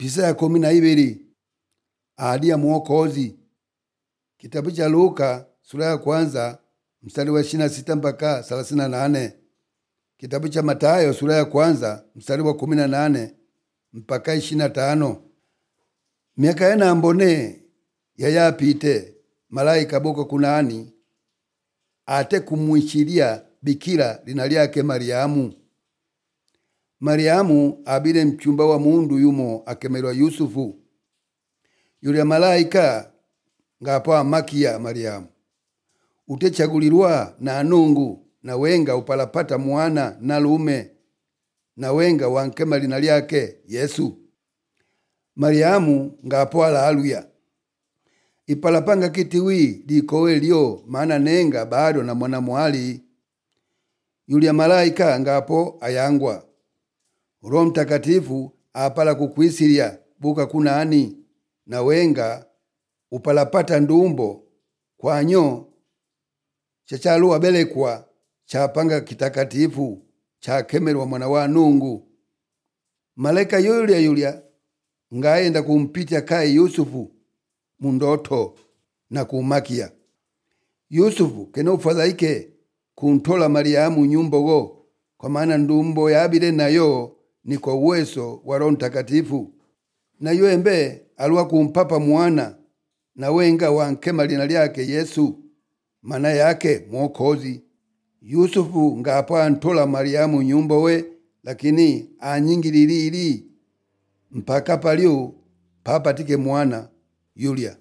pisa ya kumi na ibili ahadi ya mwokozi kitabu cha luka sura ya kwanza mstari wa ishirina sita mpaka thelathini na nane kitabu cha matayo sura ya kwanza mstari wa kumi na nane mpaka ishirina tano miaka yena mbone yayapite malaika boko kunani ate kumwishiria bikira lina lyake mariamu mariamu abile mchumba wa mundu yumo akemelwa yusufu yulya malaika ngapo amakiya mariamu utechagulirwa na anungu na wenga upalapata mwana na lume na wenga wankema lina lyake yesu mariamu ngapo alaluya ipalapanga kitiwi likowe lyo maana nenga bado na mwana mwali yulya malaika ngapo ayangwa roho mtakatifu apala kukwisilya buka kunani na wenga upalapata ndumbo kwanyo chachaluwa belekwa chapanga kitakatifu chakemelwa mwana wa nungu malaika yulya yulya ngayenda kumpitya kaye yusufu mundoto na kumakiya yusufu kene ufadhaike kuntola mariamu nyumbogo kwa maana ndumbo yabile nayo ni kwa uweso wa roho mtakatifu nayo embe aluwa kumpapa mwana na wenga wankema lina lyake yesu mana yake mwokozi yusufu ngapo antola mariamu nyumbowe lakini anyingililili mpaka palyo papatike mwana yulya